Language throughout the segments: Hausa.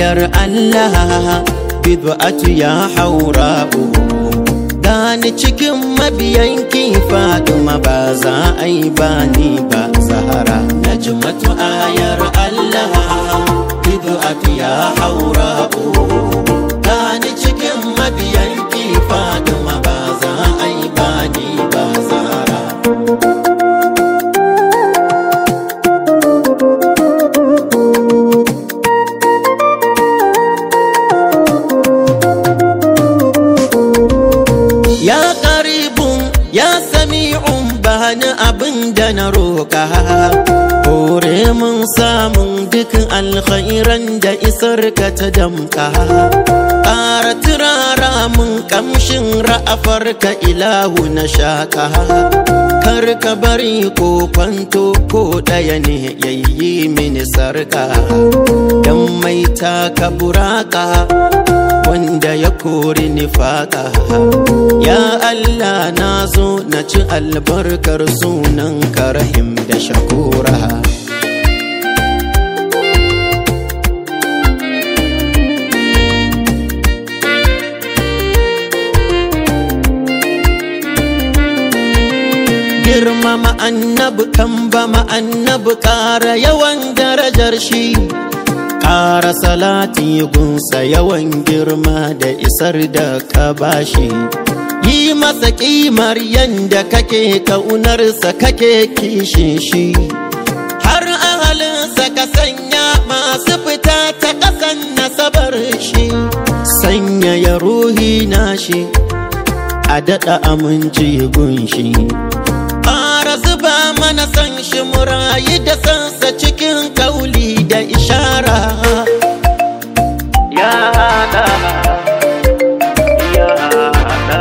ayar Allah bid'atu ya haura'u gani cikin mabiyanki Fatima ba za a yi ba ni ba Zahara najmatu ayar Allah bid'atu ya haura'u gani cikin mabiyanki Fatima ba za a yi ba ni ba Zahara Ya karibun ya sami'un bani abin da na roƙa Hore mun samun dukkan alkhairan da isar ka ta damka Ƙara turara mun ƙamshin ra'afar ka ilahu na shaka Kar ka bari ko kwanto ko ɗaya ne yayi mini sarka Dan mai taka buraka wanda ya kori nifaka ya Allah na zo na ci albarkar sunan karahim da shakura girmama annabi kan ba annabi ƙara yawan darajar shi ƙara salati gunsa yawan girma da isar da ka bashi yi masa ƙimar yanda kake ƙaunarsa kake kishin shi har ahalinsa ka sanya masu fita ta ƙasan nasabar shi sanya ya ruhi na shi a daɗa aminci gunshi ƙara zuba mana san shi murayi da sansa cikin kauli da ishara ya da ya da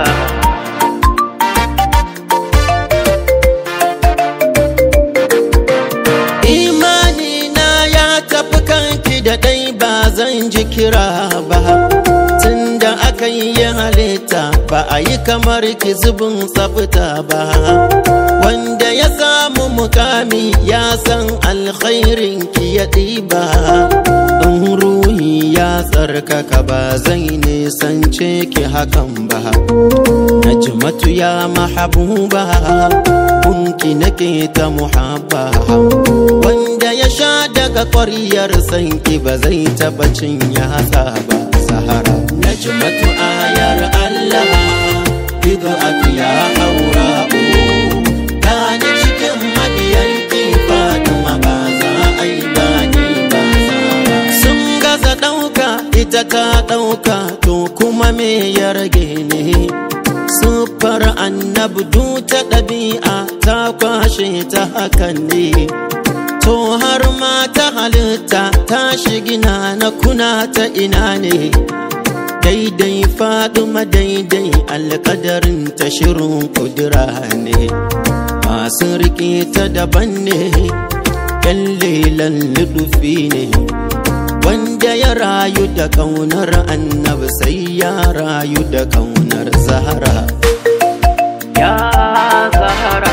imani na ya tafi kanki da dai ba zan ji kira ba tunda aka yi halitta ba a yi kamar ki zubin tsafta ba wanda ya samu mukami ya san alkhairin ki ya ɗiba in ruhi ya tsarkaka ba zai nisance ki hakan ba najmatu ya mahabuba kunki nake ta muhabba wanda ya sha daga ƙwaryar sanki ba zai taɓa cin yasa ba sahara najmatu ayar Allah bid'atu ya haura'u gani cikin mabiyanki Fatima ba za a yi bani ba zara sun gaza ɗauka ita ta ɗauka to kuma me ya rage ne siffar annabdu ta ɗabi'a ta kwashe ta hakan ne to har ma ta halitta ta shigina na kuna ta ina ne daidai faɗuma daidai alƙadarin ta shirin kudura ne masu riƙe ta daban ne ƙyallelan ludufi ne wanda ya rayu da ƙaunar annabi sai ya rayu da ƙaunar zahara ya zahara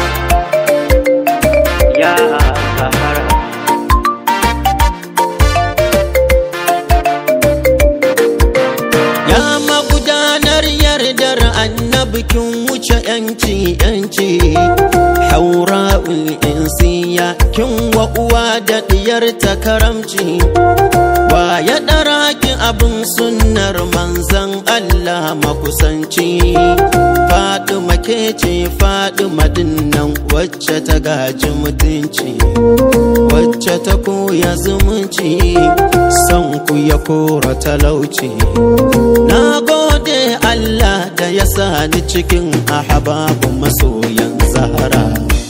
ya zahara ya magudanar yardar annabi kin wuce yanci yanci haura'ul insiya kin wa uwa da diyar ta karamci wa ya ɗara ki abin sunnar manzan Allah makusanci Fatima ke ce Fatima dinnan wacce ta gaji mutunci wacce ta koya zumunci son ku ya kora talauci na gode Allah da ya sa ni cikin ahababu masoyan zahara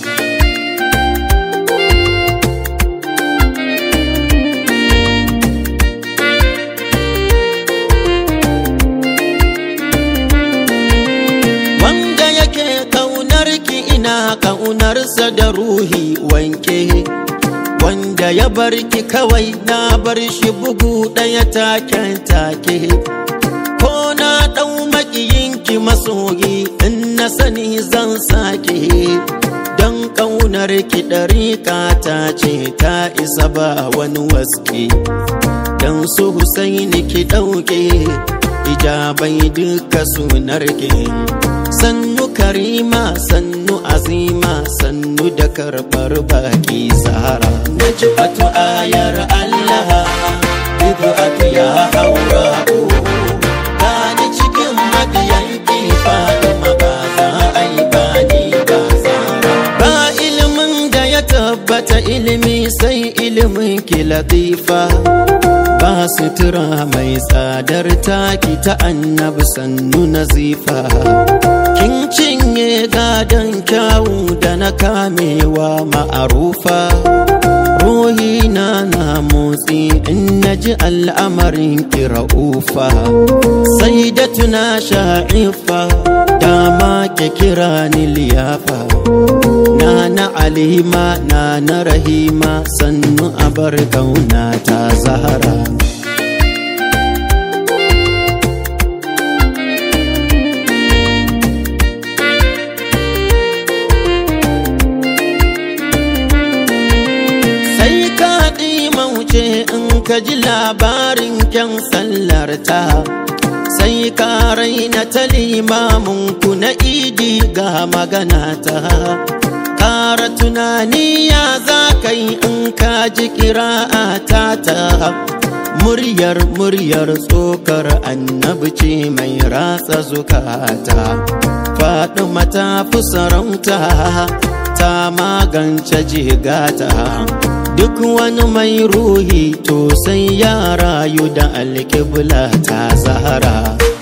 wanda yake kaunar ki ina kaunarsa da ruhi wanke wanda ya bar ki kawai na bar shi bugu ɗaya taken take ko na ɗau makiyinki masoyi in na sani zan sake don ƙaunar ki ɗariƙa ta ce ta isa ba wani waske don su husaini ki ɗauke ijabai duka sunar ki sannu karima sannu azima sannu da karɓar baki sahara na ji batu ayar allah bid'atu ya haura gani cikin mabiyan ki fatima ba za a yi bani ba sara ba ilimin da ya tabbata ilimi sai ilimin ki latifa ba sutura mai tsadar taki ta annabi sannu nazifa kin cinye gadon kyawu da na kamewa ma'arufa ruhi na na motsi in na ji al'amarin kira'ufa sai da tuna sha'ifa dama ke kira ni liyafa na na alima na na rahima sannu abar kauna ta zahara sai ka mauce in ka ji labarin kyan sallarta sai ka raina ta limamunku na idi ga magana ta ƙara tunani ya za ka yi in ka ji kira'a ta ta muryar muryar tsokar annabi ce mai ratsa zukata faɗi mata fi sarauta ta magance jigata duk wani mai ruhi to sai ya rayu da alƙibla ta zahara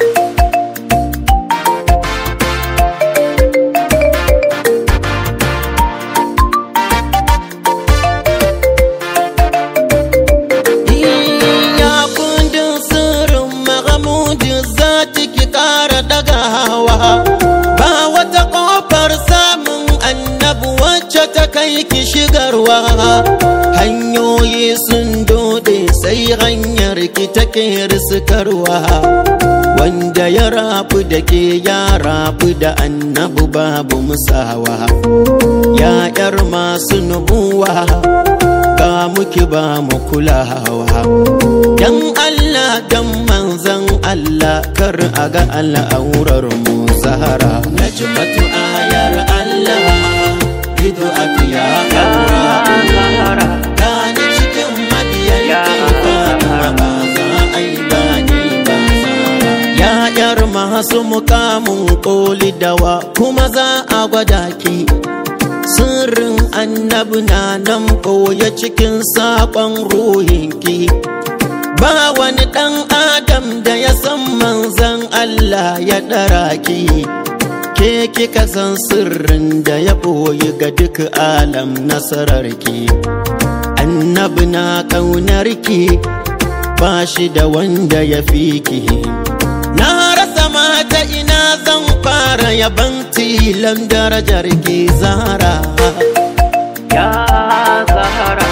ya kundin sirrin mahamudin za ki ƙara ɗagawa ba wata ƙofar samun annabu wacce ta kai ki shigarwa hanyoyi sun dode sai hanyar ki take riskarwa wanda ya rafu da ke ya rafu da annabu babu musawa ya yar masu nubuwa ga muki ba mu kulawa dan Allah dan manzan Allah kar a ga al'aurar mu zahara na batu ayar Allah ido a fiya haura gani cikin mabiyan kifa ba za a yi bani ba zara ya yar masu mukamin koli dawa kuma za a gwada ki sirrin annabi na nan ɓoye cikin saƙon ruhinki ba wani ɗan adam da ya san manzan Allah ya ɗara ki ke kika san sirrin da ya ɓoye ga duk alam nasararki annabi na ƙaunarki ba shi da wanda ya fi ki na rasa mata ina zan fara yaban tilan darajar ki zahara Ya Zahara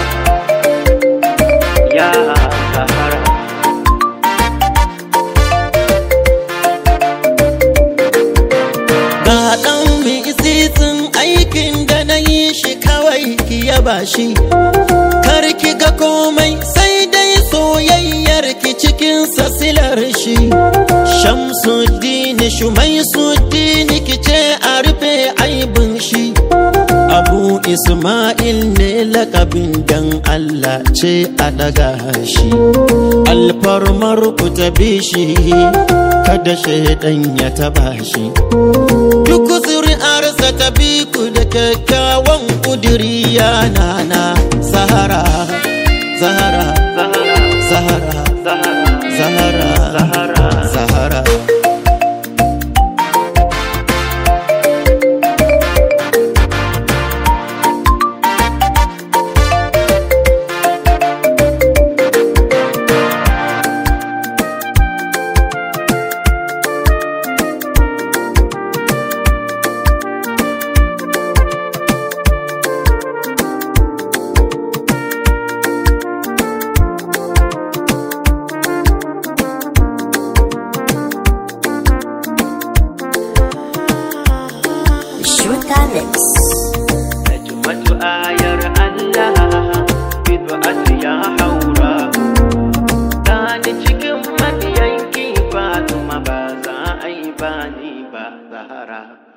Ya Zahara ga ɗan tsitsin aikin da na yi shi kawai ki yaba shi kar ki ga komai sai dai soyayyar ki cikin sasilar shi shamsuddin shumai suddin ki ce a rufe aibin shi abu isma'il ne lakabin dan allah ce a daga shi alfarmar ku ta bi shi kada shaidan ya taba shi duk zuri'arsa ta bi ku da kyakkyawan kudiri yana na zahara zahara Zahara zahara Zahara zahara Zahara zahara Shuta Mix. ayar Allah bid'atu ya haura Gani cikin mabiyanki Fatima ba za a yi bani ba Zahara